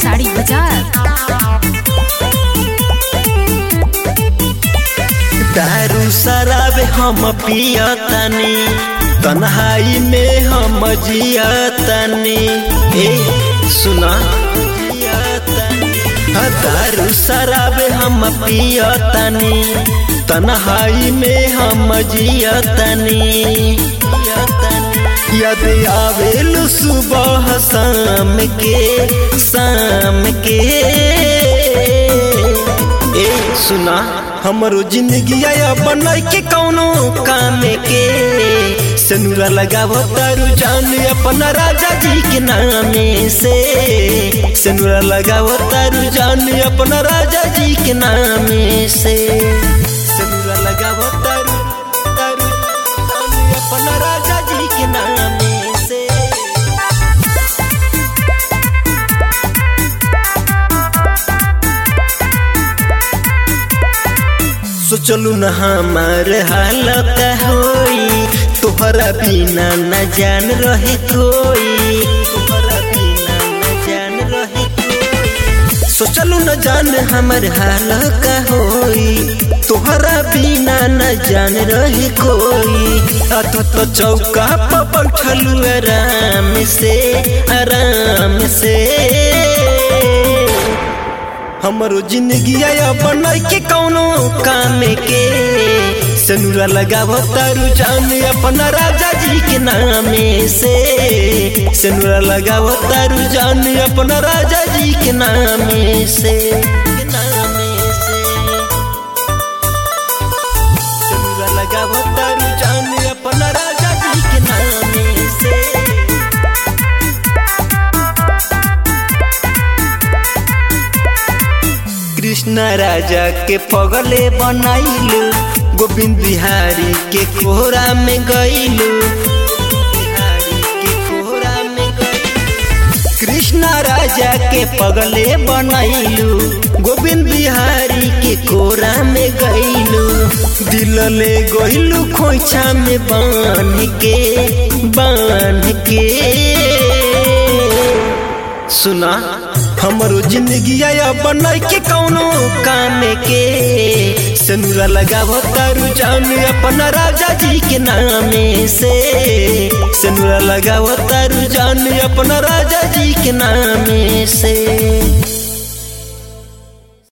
साड़ी बाजार दारू शराब हम पियतनी तन्हाई में हम जियतनी ए सुना हाँ, दारू शराब हम पियतनी तन्हाई में हम जियतनी यद आवेल सुबह शाम के शाम के ए सुना हमरो जिंदगी आया बनय के कौनो काम के सनुरा लगावो तारू जान अपना राजा जी के नामे से सनुरा लगावो तारू जान अपना राजा जी के नामे से सनुरा लगावो तारू तारू जान अपना राजा जी के नामे से सोचलू न हमार हालत होई तोहरा बिना न जान रहे कोई तोहरा बिना न जान रहे कोई सोचलू न जान हमर हाल का होई तोहरा बिना न जान रहे कोई अत तो चौका पर बैठलू आराम से आराम से हमरो जिंदगी आया बनय के कौनो काम के सनुरा लगावो तारू जान अपना राजा जी के नामे से सनुरा लगावो तारू जान अपना राजा जी के नामे से के नामे से सनुरा लगावो तारू जान अपना राजा जी के नामे से कृष्ण राजा के पगले बनाइलू गोविंद बिहारी के कोहरा में गईलू बिहारी के कोहरा में गईलू कृष्ण राजा के पगले बनाइलू गोविंद बिहारी के कोरा में गईलू दिल ले गईलू खोइछा में बांध के बांध के सुना हमरो जिंदगी आया बनय के कौनो काम के सनुरा लगावो तारू जान अपना राजा जी के नामे से सनुरा लगावो तारू जान अपना राजा जी के नामे से